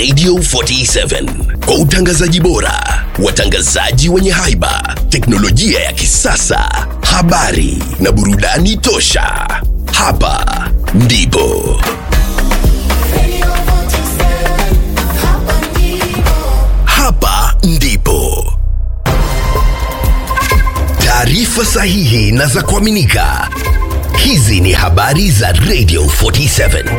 Radio 47 kwa utangazaji bora, watangazaji wenye haiba, teknolojia ya kisasa, habari na burudani tosha. Hapa ndipo hapa ndipo taarifa sahihi na za kuaminika. Hizi ni habari za Radio 47.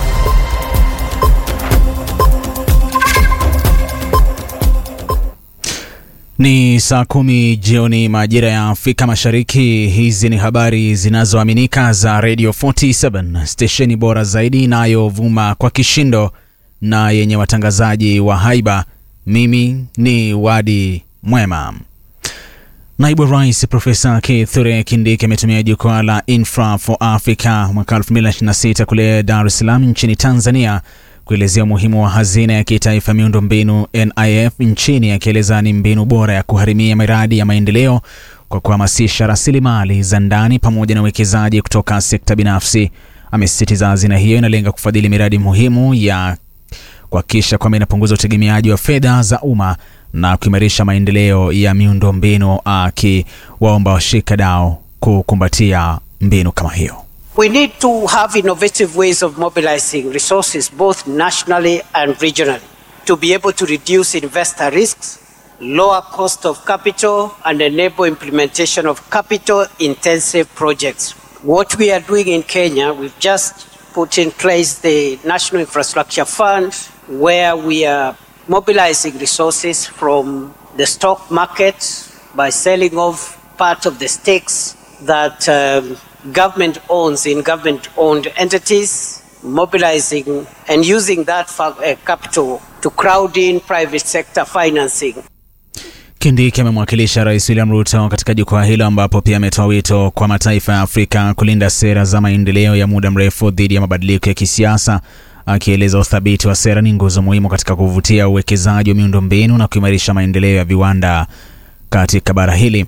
Ni saa kumi jioni majira ya Afrika Mashariki. Hizi ni habari zinazoaminika za Radio 47, stesheni bora zaidi inayovuma kwa kishindo na yenye watangazaji wa haiba. Mimi ni Wadi Mwema. Naibu Rais Profesa Kithure Kindiki ametumia jukwaa la Infra for Africa mwaka 2026 kule Dar es Salaam nchini Tanzania kuelezea umuhimu wa hazina ya kitaifa miundo mbinu NIF nchini, akieleza ni mbinu bora ya kuharimia miradi ya maendeleo kwa kuhamasisha rasilimali za ndani pamoja na uwekezaji kutoka sekta binafsi. Amesisitiza hazina hiyo inalenga kufadhili miradi muhimu ya kuhakikisha kwamba inapunguza utegemeaji wa fedha za umma na kuimarisha maendeleo ya miundo mbinu, akiwaomba washikadau kukumbatia mbinu kama hiyo. We need to have innovative ways of mobilizing resources both nationally and regionally to be able to reduce investor risks, lower cost of capital, and enable implementation of capital intensive projects. What we are doing in Kenya, we've just put in place the National Infrastructure Fund where we are mobilizing resources from the stock market by selling off part of the stakes that um, government owns in government owned entities, mobilizing and using that fa- uh, capital to crowd in private sector financing. Kindiki amemwakilisha Rais William Ruto katika jukwaa hilo ambapo pia ametoa wito kwa mataifa ya Afrika kulinda sera za maendeleo ya muda mrefu dhidi ya mabadiliko ya kisiasa, akieleza uthabiti wa sera ni nguzo muhimu katika kuvutia uwekezaji wa miundombinu na kuimarisha maendeleo ya viwanda katika bara hili.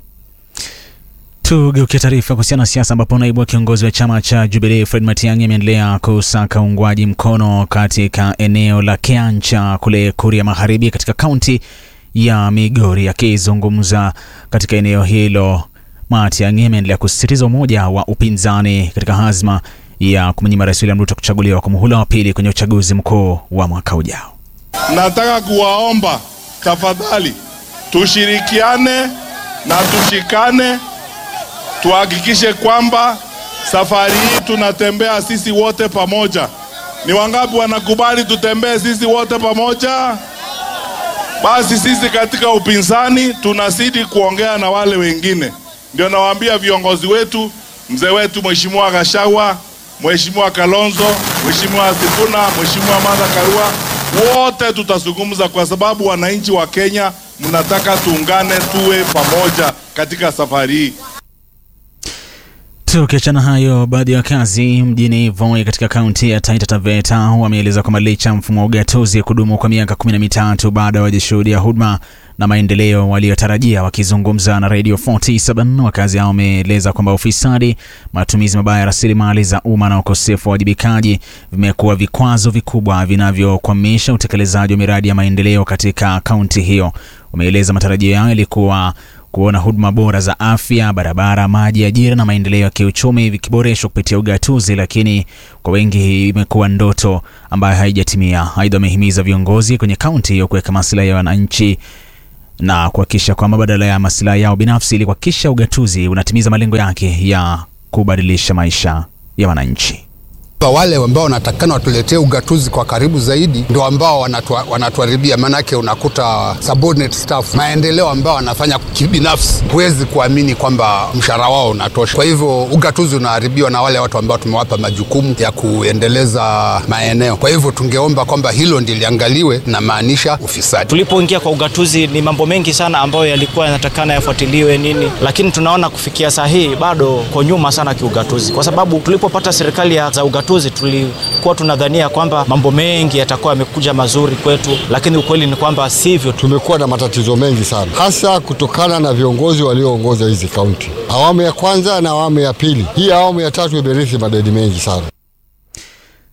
Tugeukia taarifa kuhusiana na siasa ambapo naibu wa kiongozi wa chama cha Jubilee Fred Matiang'i ameendelea kusaka uungwaji mkono katika eneo la Kiancha kule Kuria Magharibi katika kaunti ya Migori. Akizungumza katika eneo hilo, Matiang'i ameendelea kusisitiza umoja wa upinzani katika hazma ya kumnyima Rais William Ruto kuchaguliwa kwa muhula wa pili kwenye uchaguzi mkuu wa mwaka ujao. Nataka kuwaomba tafadhali, tushirikiane na tushikane, tuhakikishe kwamba safari hii tunatembea sisi wote pamoja. Ni wangapi wanakubali tutembee sisi wote pamoja? Basi sisi katika upinzani tunazidi kuongea na wale wengine, ndio nawaambia viongozi wetu, mzee wetu Mheshimiwa Gachagua, Mheshimiwa Kalonzo, Mheshimiwa Sifuna, Mheshimiwa Martha Karua, wote tutazungumza, kwa sababu wananchi wa Kenya mnataka tuungane, tuwe pamoja katika safari hii. Tukiachana hayo, baadhi ya wakazi mjini Voi katika kaunti ya Taita Taveta wameeleza kwamba licha ya mfumo wa ugatuzi kudumu kwa miaka kumi na mitatu bado hawajashuhudia huduma na maendeleo waliyotarajia. Wakizungumza na Radio 47 wakazi hao wameeleza kwamba ufisadi, matumizi mabaya ya rasilimali za umma na ukosefu wa wajibikaji vimekuwa vikwazo vikubwa vinavyokwamisha utekelezaji wa miradi ya maendeleo katika kaunti hiyo. Wameeleza matarajio yao yalikuwa kuona huduma bora za afya, barabara, maji, ajira na maendeleo ya kiuchumi vikiboreshwa kupitia ugatuzi, lakini kwa wengi hii imekuwa ndoto ambayo haijatimia. Aidha, wamehimiza viongozi kwenye kaunti hiyo kuweka maslahi ya wananchi na kuhakikisha kwamba badala ya maslahi yao binafsi, ili kuhakikisha ugatuzi unatimiza malengo yake ya kubadilisha maisha ya wananchi. Wale ambao wanatakana watuletee ugatuzi kwa karibu zaidi ndio ambao wanatua, wanatuharibia. Maanake unakuta subordinate staff, maendeleo ambao wanafanya kibinafsi, huwezi kuamini kwamba mshahara wao unatosha. Kwa hivyo ugatuzi unaharibiwa na wale watu ambao tumewapa majukumu ya kuendeleza maeneo. Kwa hivyo tungeomba kwamba hilo ndiliangaliwe, na maanisha ufisadi. Tulipoingia kwa ugatuzi, ni mambo mengi sana ambayo yalikuwa yanatakana yafuatiliwe nini, lakini tunaona kufikia saa hii bado kwa nyuma sana kiugatuzi, kwa sababu tulipopata serikali ya za ugatuzi tulikuwa tunadhania kwamba mambo mengi yatakuwa yamekuja mazuri kwetu, lakini ukweli ni kwamba sivyo. Tumekuwa na matatizo mengi sana, hasa kutokana na viongozi walioongoza hizi kaunti, awamu ya kwanza na awamu ya pili. Hii awamu ya tatu imerithi madeni mengi sana.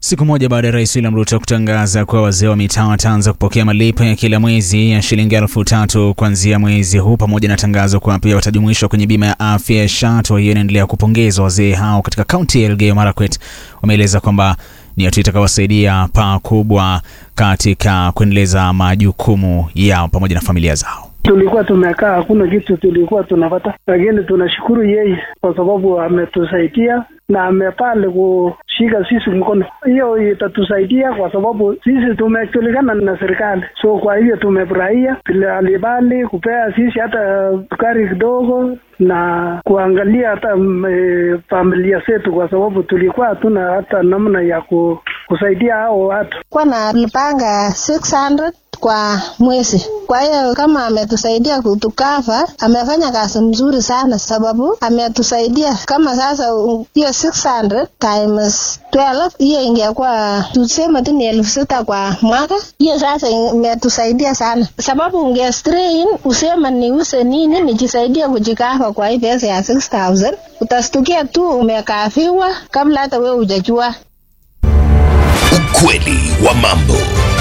Siku moja baada ya Rais William Ruto kutangaza kuwa wazee wa mitaa wataanza kupokea malipo ya kila mwezi ya shilingi elfu tatu kuanzia mwezi huu, pamoja na tangazo kuwa pia watajumuishwa kwenye bima ya afya ya SHA. Hatua hiyo inaendelea kupongezwa. Wazee hao katika kaunti ya Elgeyo Marakwet wameeleza kwamba ni hatua itakawasaidia pakubwa katika kuendeleza majukumu yao pamoja na familia zao. Tulikuwa tumekaa hakuna kitu tulikuwa tunapata, lakini tunashukuru yeye kwa sababu ametusaidia na amepale kushika sisi mkono. Hiyo itatusaidia kwa sababu sisi tumejulikana na serikali, so kwa hivyo tumefurahia vile alibali kupea sisi hata sukari kidogo na kuangalia hata e, familia zetu, kwa sababu tulikuwa hatuna hata namna ya ku, kusaidia hao watu. Kwa nalipanga 600 kwa mwezi. Kwa hiyo kama ametusaidia kutukava, amefanya kazi mzuri sana, sababu ametusaidia kama sasa hiyo 600 times 12 hiyo ingekuwa tuseme tu ni elfu sita kwa mwaka. Hiyo sasa imetusaidia sana, sababu unge strain useme niuse nini nijisaidia kujikava kwa hii pesa ya 6000 utastukia tu umekafiwa kabla hata wewe hujajua. Ukweli wa mambo.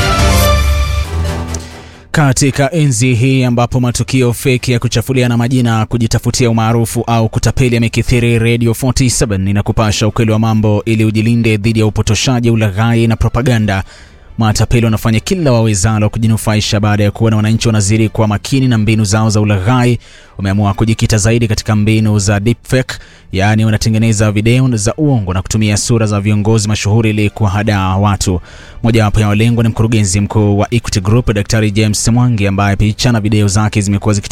Katika enzi hii ambapo matukio feki ya kuchafuliana majina, kujitafutia umaarufu au kutapeli yamekithiri, Radio 47 inakupasha ukweli wa mambo ili ujilinde dhidi ya upotoshaji, ulaghai na propaganda. Matapeli wanafanya kila wawezalo kujinufaisha baada ya kuona wananchi wanazidi kuwa makini na mbinu zao za ulaghai. Wameamua kujikita zaidi katika mbinu za deepfake, yaani wanatengeneza video za uongo na kutumia sura za viongozi mashuhuri ili kuwahadaa watu. Mojawapo ya walengwa ni mkurugenzi mkuu wa Equity Group Daktari James Mwangi ambaye picha na video zake zimekuwa